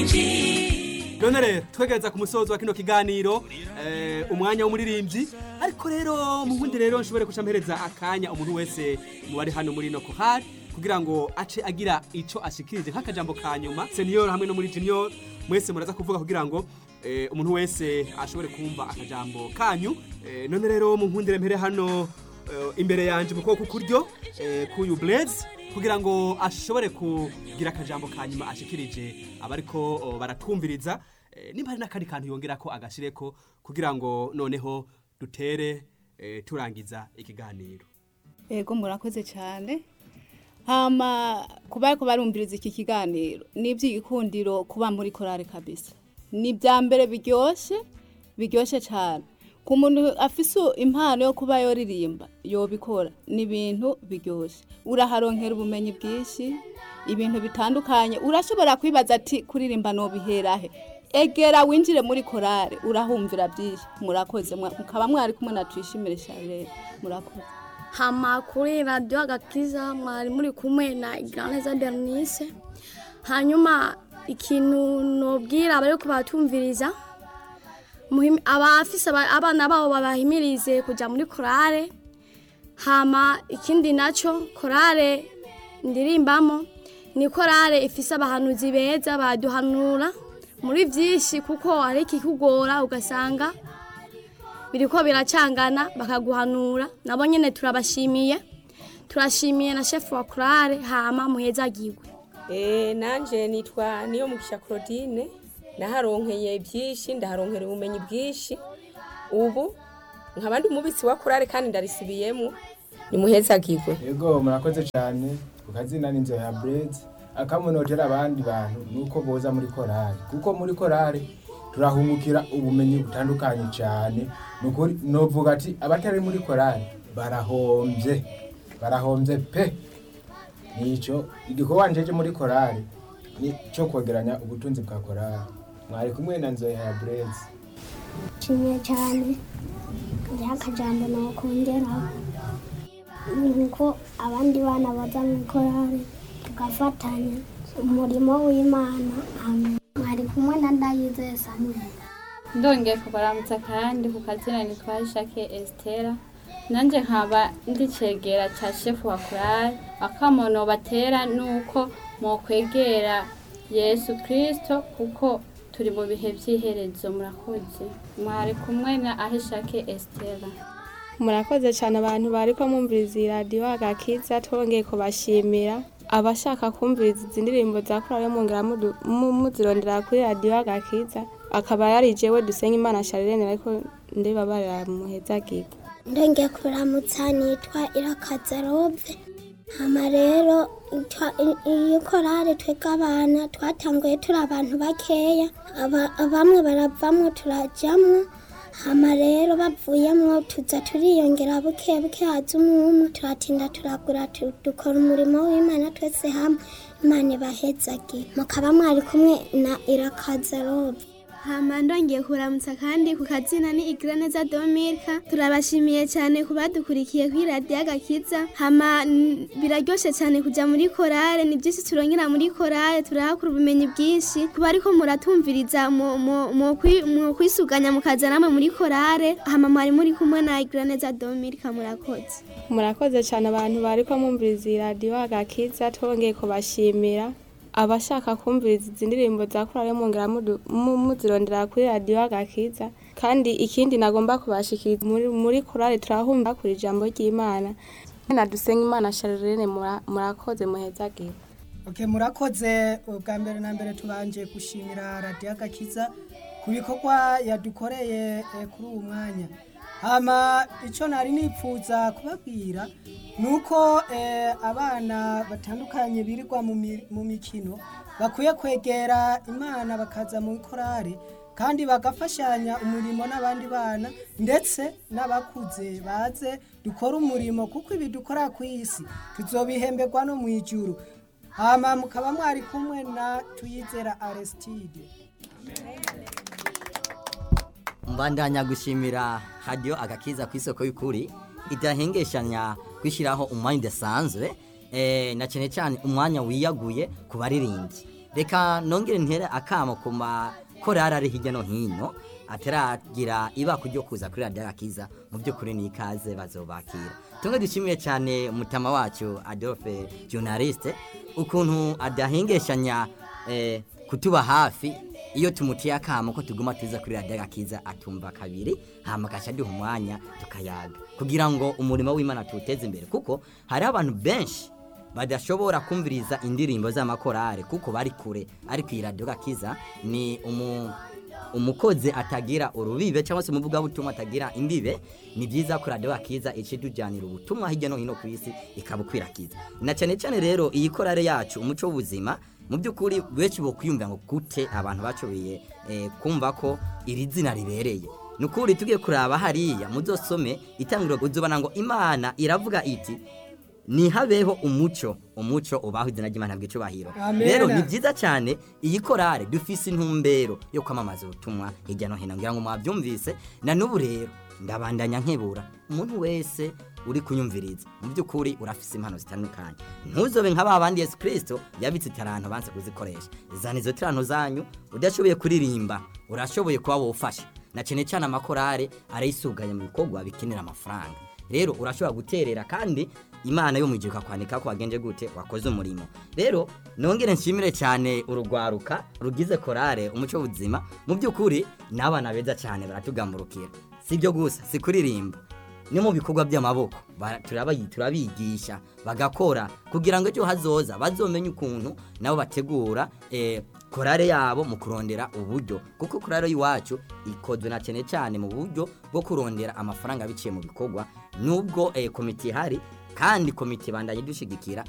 none rero twegereza ku musozo wa kino kiganiro eh, umwanya w'umuririmbyi ariko rero mu bundi rero nshobore guca mpereza akanya umuntu wese mu bari hano muri no kohari kugira ngo ace agira ico ashikirije nk'akajambo ka nyuma senior hamwe no muri junior mwese muraza kuvuga kugira ngo eh, umuntu wese ashobore kumva akajambo kanyu eh, none rero mu nkundire mpere hano eh, imbere yanje mu kuboko kuryo eh, kuyu blaze kugira ngo ashobore kugira akajambo ka nyuma ashikirije abariko oh, baratwumviriza eh, nimba hari n'akandi kantu yongera ko agashireko kugira ngo noneho dutere eh, turangiza ikiganiro Ego murakoze cyane hama kuba ariko barumviriza iki kiganiro ni iby'igikundiro kuba muri korale kabisa ni ibya mbere biryoshye biryoshye cyane ku muntu afise impano yo kuba yoririmba yobikora ni ibintu biryoshye uraharonkera ubumenyi bwinshi ibintu bitandukanye urashobora kwibaza ati kuririmba nobiherahe egera winjire muri korale urahumvira byinshi murakoze mwa- mukaba mwari kumwe na tuyishimire charlene murakoze hama kuri radiyo agakiza mwari muri kumwe na igiraneza bernice hanyuma ikintu nobwira abari kubatumviriza muhim- abafise aba- abana babo babahimirize kujya muri korale hama ikindi nacyo korale ndirimbamo ni korale ifise abahanuzi beza baduhanura muri byinshi kuko hari ikikugora ugasanga biriko biracangana bakaguhanura nabo nyene turabashimiye turashimiye na chef wa kurare hama muhezagirwe Eh, nanje nitwa niyo mugisha Claudine naharonkeye byinshi ndaharonkera ubumenyi bwinshi ubu nkaba ndi umubitsi wa kurare kandi ndarisubiyemo nimuhezagirwe yego murakoze cyane ku kazina n'inzu ya burezi akamunotera abandi bantu nuko boza muri korari kuko muri korari turahungukira ubumenyi butandukanye cyane nukuri novuga ati abatari muri korari barahombye barahombye pe nico igikorwa njeje muri korari ni cyo kwegeranya ubutunzi bwa korari mwari kumwe na nzoya ya burezi nshimiye cyane hariho akajambo nakongeraho ni ko abandi bana baza mu korari tugafatanya umurimo w'imana amen mwari kumwe na ndayizeye samweli ndongeye kubaramutsa kandi ku kazina nitwa Jacques Estera nanjye nkaba ndi cegera cya shefu wa korali akamono batera nuko mokwegera yesu kirisito kuko turi mu bihe by'iherezo murakoze mwari kumwe na ahishake Estera murakoze cyane abantu bari ko mwumviriza iyi radiyo agakiza twongeye kubashimira abashaka kumviriza izi ndirimbo za korali mwongera mudu- mu- muzirondera kuri radiyo agakiza akaba yari jewe dusenga imana sharirene ariko ndibabarira muhezagirwa ndongeye kuramutsa nitwa irakaza robe hama rero twa- i- iyi korari twebwe abana twatanguye turi abantu bakeya aba- bamwe baravamwo turajamwo hama rero bavuyemwo tuza turiyongera buke buke haza umwe umwe turatinda turagura tu- dukora umurimo w'imana twese hamwe imana ibahezagire mukaba mwari kumwe na irakaza robe hama ndongeye kuramutsa kandi ku kazina ni igiraneza domirika turabashimiye cyane ku badukurikiye kuri radiyo agakiza hama n- biraryoshe cyane kujya muri korale ni byinshi turongera muri korale turahakura ubumenyi bwinshi kuba ariko muratumviriza mu- mu- mu kwi- mu kwisuganya mukaza namwe muri korale hama mwari muri kumwe na igiraneza domirika murakoze murakoze cyane abantu bari ko mwumviriza iyi radiyo agakiza twongeye kubashimira abashaka kumviriza izi ndirimbo za korali mwongera mudu- mu- muzirondera kuri radiyo agakiza kandi ikindi nagomba kubashikiriza muri, muri korali turahumva kuri ijambo ry'imana na dusenga imana sharirene mura- murakoze muhezagire Okay, murakoze ubwa mbere na mbere tubanje gushimira radiyo agakiza ku bikorwa yadukoreye eh, kuri uwo mwanya hama icyo nari nipfuza kubabwira ni uko eh, abana batandukanye birirwa mu mi- mu mikino bakwiye kwegera imana bakaza mu korari kandi bagafashanya umurimo n'abandi bana ndetse n'abakuze baze dukora umurimo kuko ibi dukora ku isi tuzobihemberwa no mu ijuru hama mukaba mwari kumwe na tuyizera aristide mbandanya gushimira hadiyo agakiza ku isoko y'ukuri idahengeshanya kwishyiraho umwanya udasanzwe eh, na cyane cyane umwanya wiyaguye ku baririmbyi reka nongere ntere akamo ku makorari ari hirya no hino ataragira ibako ryo kuza kuri radiyo agakiza mu by'ukuri ni ikaze bazobakira tumwe dushimiye cyane umutama wacu adolphe journaliste ukuntu adahengeshanya eh, kutuba hafi iyo tumutiye akamo ko tuguma tuza kuri radiyo agakiza atumva kabiri hama agaca duha umwanya tukayaga kugira ngo umurimo w'imana tuwuteze imbere kuko hariho abantu benshi badashobora kumviriza indirimbo z'amakorari kuko bari kure ariko iyi radiyo gakiza ni umu umukozi atagira urubibe cyangwa se umuvugabutumwa atagira imbibe ni byiza ko radiyo gakiza ica idujyanira ubutumwa hirya no hino ku isi ikabukwirakiza na cyane cyane rero iyi korari yacu umuco w'ubuzima mu by'ukuri benshi bo kwiyumvira ngo gute abantu bacoboye eh, kumva ko iri zina ribereye ni ukuri tugiye kuraba hariya muzosome itangiriro uzobona ngo imana iravuga iti nihabeho umuco umuco ubaho izina ry'imana bw'icubahiro Amen. rero ni byiza cyane iyi korale dufise intumbero yo kwamamaza ubutumwa hirya no hino ngira ngo mwabyumvise na n'ubu rero ndabandanya nkebura umuntu wese uri kunyumviriza mu by'ukuri urafise impano zitandukanye ntuzobe nka ba bandi yesu kirisito yabitse itaranto banse kuzikoresha zana izo tirano zanyu udashoboye kuririmba urashoboye kuba wofasha na cyane cyane amakorale arayisuganya mu bikorwa bikenera amafaranga rero urashobora guterera kandi imana yo mu gihe ukakwandika ko wagenje gute wakoze umurimo rero nongere nshimire cyane urugwaruka rugize korale umuco w'ubuzima mu by'ukuri ni abana beza cyane baratugamurukira si ibyo gusa si kuririmba ni mu bikorwa by'amaboko bara- turabayi- turabigisha bagakora kugira ngo ejo hazoza bazomenye ukuntu nabo bategura eh, korale yabo mu kurondera uburyo kuko korale y'iwacu ikozwe na cyane cyane mu buryo bwo kurondera amafaranga biciye mu bikorwa nubwo eh, komite ihari kandi komite bandanye dushigikira